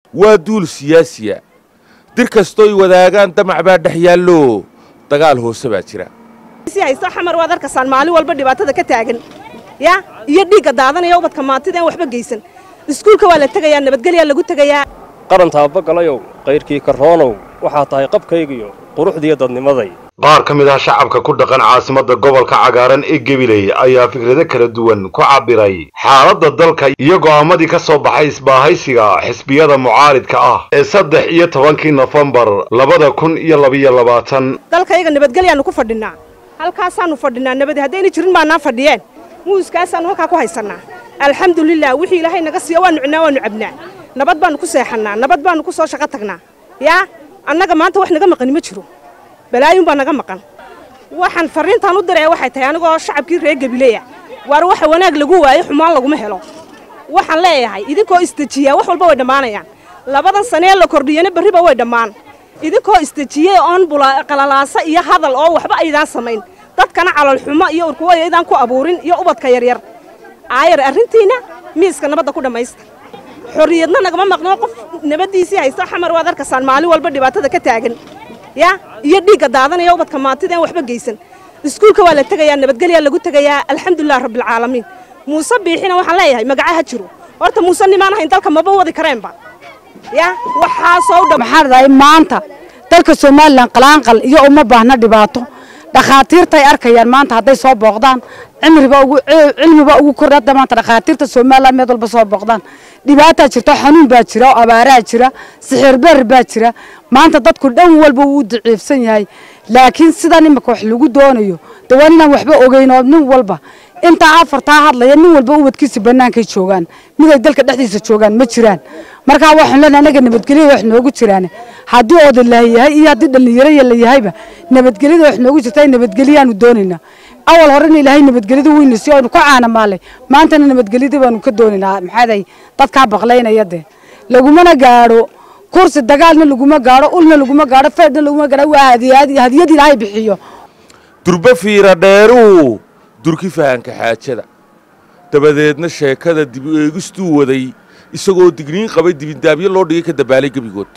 waa duul siyaasiya dir kastooy wadaagaan damac baa dhex yaallo dagaal hoose baa jira haysto xamar waad arkaysaan maalin walba dhibaatada ka taagan ya iyo dhiigga daadanaya ubadka maantida aan waxba geysan iskuulka waa la tegayaa nabadgelyaa lagu tegayaa qaran taabagalayow kayrkii karroonow waxaa tahay qabkaygiyo quruxdiiyo dadnimaday qaar ka mid ah shacabka ku dhaqan caasimadda gobolka cagaaran ee gebiley ayaa fikrado kala duwan ku cabbiray xaaladda dalka iyo go'aamadii ka soo baxay isbaahaysiga xisbiyada mucaaridka ah ee saddex iyo tobankii nofembar labada kun iyo labiyo labaatan dalkayaga nabadgelyaannu ku fadhinnaa halkaasaannu fadhinnaa nabadi haddayna jirin baanaa fadhiyeen muuskaasaannu halkaa ku haysannaa alxamdulilah wixii ilaahay naga siiya waannu cinnaa waannu cabnaa nabad baannu ku seexannaa nabad baannu ku soo shaqo tagnaa yaa annaga maanta wax naga maqani ma jiro balaayun baa naga maqan waxaan farriintaan u diraya waxay tahay anigoo shacabkii reer gabileya waar waxa wanaag lagu waayo xumaan laguma helo waxaan leeyahay idinkoo isdejiyaa wax walba way dhammaanayaan labadan sanee la kordhiyana berriba way dhammaan idinkoo isdejiyey oon qalalaasa iyo hadal oo waxba aydaan samayn dadkana calolxumo iyo urkuwaya aydaan ku abuurin iyo ubadka yaryar aayar arrintiinna miiska nabadda ku dhammaysta xorriyadna nagama maqnoo qof nabaddiisii haysto xamar waad arkaysaan maalin walba dhibaatada ka taagan ya iyo dhiigga daadanaya ubadka maantida aan waxba geysan iskuulka waa la tegayaa nabadgelyaa lagu tegayaa alxamdulilah rabbilcaalamiin muuse biixina waxaan leeyahay magaca ha jiro horta muuse nimaan ahayn dalka maba wadi kareenba ya waxaasoo dhan maxaa dhahay maanta dalka somalilan qalaanqal iyo uma baahna dhibaato dhakhaatiirtay arkayaan maanta hadday soo booqdaan cimriba ugu cilmiba ugu kordha hadda maanta dhakhaatiirta somalilan meel walba soo booqdaan dhibaataa jirta xanuun baa jira oo abaaraa jira sixir beer baa jira maanta dadku dhan walba wuu daciifsan yahay laakiin sidan imika wax lagu doonayo de waa inaan waxba ogeyn oo nin walba intaa afartaa hadlaya nin walba ubadkiisa bannaankay joogaan miday dalka dhexdiisa joogaan ma jiraan markaa waxaan leenahay anaga nabadgelyada wax noogu jiraan haddii oodalaha yahay iyo haddii dhallinyaro la yahayba nabadgelyada wax noogu jirta nabadgelyaanu doonaynaa awal horena ilaahay nabadgelyada weyna si aynu ka caana maalay maantana nabadgelyada baanu ka doonaynaa maxaaday dadkaa baqlaynaya dee lagumana gaadho kursi dagaalna laguma gaadho ulna laguma gaadho feedhna laguma gaadho waa hadiyad hadiyad ilaahay bixiyo durba fiira dheeruu durki fahanka xaajada dabadeedna sheekada dib u eegistuu waday isagoo digniin qabay dibindaabyo loo dhigay ka dabaalay gebigood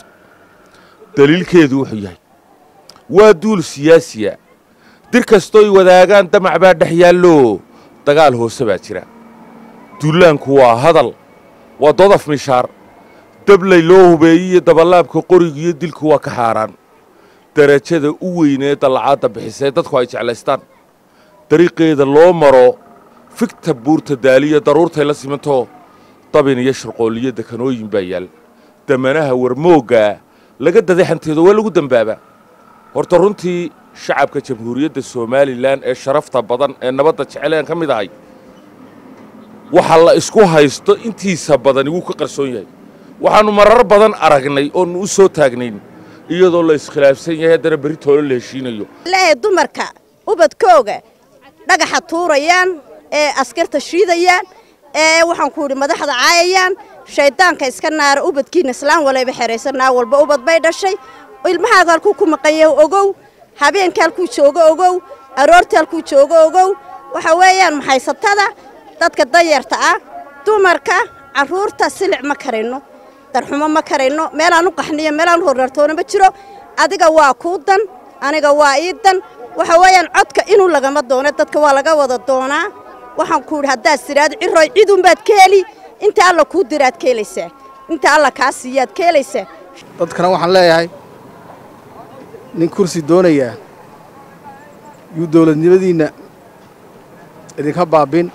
daliilkeedu wuxuu yahay waa duul siyaasiya dir kastooy wadaagaan damac baa dhex yaallo dagaal hoose baa jira duulaanku waa hadal waa dodaf mishaar dablay loo hubeeyey iyo dabalaabka qoriga iyo dilku waa ka xaaraan darajada u weynee dallacaadda bixisee dadku ay jeclaystaan dariiqeeda loo maro figta buurta daaliya daruurtay la simantoo dabin iyo shirqoolliyo dekanooyin baa yaal damanaha warmooggaa laga daday xanteedo waa lagu dembaabaa horta runtii shacabka jamhuuriyadda somalilan ee sharafta badan ee nabadda jeceleen ka mid ahay waxa la isku haysto intiisa badani wuu ka qarsoon yahay waxaannu marar badan aragnay oonu u soo taagnayn iyadoo la iskhilaafsan yahay haddana berri toolo la heshiinayo leehay dumarka ubadkooga dhagaxa tuurayaan ee askarta shiidayaan ee waxaan ku idhi madaxda caayayaan shayddaanka iska naara ubadkiina islaan walayba xeraysanaa walba ubad bay dhashay ilmahaaga halkuu ku maqanya ogow habeenka halkuu joogo ogow aroorta halkuu joogo ogow waxa weeyaan maxaysatada dadka danyarta ah dumarka carruurta silic ma karayno darxumo ma karayno meelaan u qaxniyo meelaan u horartoona ma jiro adiga waa kuu dan aniga waa ii dan waxa weeyaan codka inuu lagama doono dadka waa laga wada doonaa waxaan ku idhi haddaad tidhaahdo cirooy cidunbaad ka heli inta alla kuu diraad ka helaysaa inta alla kaa siiyaad ka helaysaa dadkana waxaan leeyahay nin kursi doonayaa yuu dawladnimadiinna idinka baabin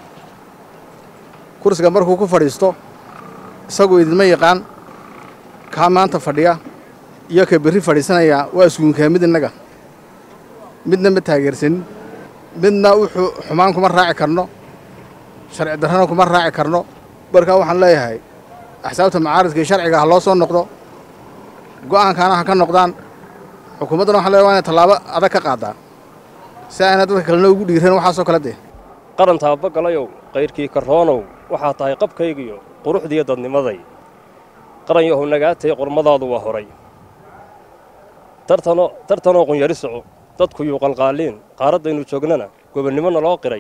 kursiga markuu ku fadhiisto isagu idinma yaqaan kaa maanta fadhiya iyo ka berri fadhiisanayaa waa iskuunkaa mid innaga midna ma taageersanin midna wuxuu xumaan kuma raaci karno sharci darrana kuma raaci karno markaa waxaan leeyahay axsaabta macaaridka iyo sharciga ha loo soo noqdo go'aankaana ha ka noqdaan xukuumaddana waxaan leeyahay waa inay tallaabo adag ka qaadaa si ayna dadka kalena ugu dhiiran waxaasoo kale dee qaran taabagalayow kayrkii karroonow waxaa tahay qabkaygiyo quruxdiiyo dadnimaday qaran yahow nagaatay qormadaadu waa horay tartano tartanoo qunyari soco dadku yuu qalqaaliin qaaraddaynu joognana gobonnimo naloo qiray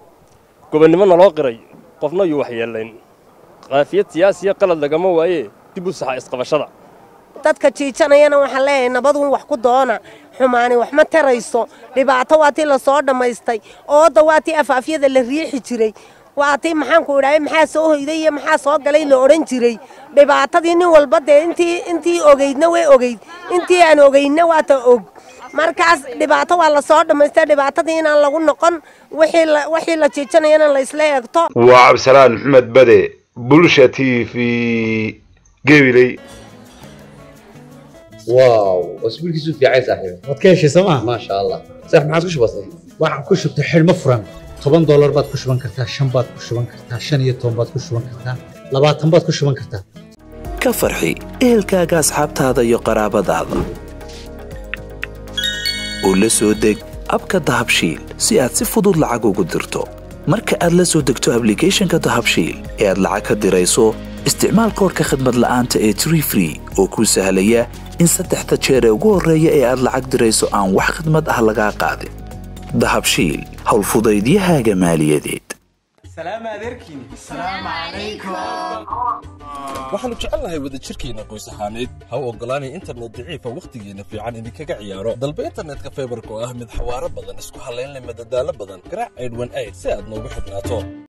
gobonnimo naloo qiray qofna yuu waxyeellayn qaafiyad siyaasiya qalad lagama waayee dib u saxa isqabashada dadka jiijanayana waxaan leeyahay nabaduun wax ku doona xumaani wax ma tarayso dhibaato waa tii lasoo dhammaystay ooda waa tii afaafyada la riixi jiray waa tii maxaanku idhahay maxaa soo hoyday iyo maxaa soo galay la odhan jiray dhibaatadii nin walba dee intii intii ogeydna way ogeyd intii aan ogeydna waa ta og markaas dhibaato waa lasoo dhammaystay dhibaatadii inaan lagu noqon wixii la jiijanayana la isla eegto waa cabdisalaan maxamed bade bulsha t v gabiley واو واسبوعك في عين صاحبي waad ka heshay sooma ما شاء الله صح ما عاد كش بسيط waxaan ku shubtay xidhmo furan toban doolar baad ku shuban kartaa shan baad ku shuban kartaa shan iyo toban baad ku shuban kartaa labaatan baad ku shuban kartaa ka farxi ehelkaaga asxaabtaada iyo qaraabadaada u la soo deg abka dahabshiil si aad si fudud lacag ugu dirto marka aad la soo degto ablicathonka dahabshiil ee aad lacag ka dirayso isticmaal koorka khadmad la'aanta ee tree free oo kuu sahlaya in saddexda jeer ee ugu horreeya ee aad lacag dirayso aan wax khidmad ah lagaa qaadin dahabshiil howlfudaydiyahaaga maaliyadeed waxaannu jecelnahay wadajirkeenna qoys ahaaneed ha u oggolaanay internet daciifa wakhtigeenna fiican idinkaga ciyaaro dalba internetka faybarka oo ah mid xawaaro badan isku hallayn leh madadaalo badan garaac aydhwan ayd si aad noogu xidhnaato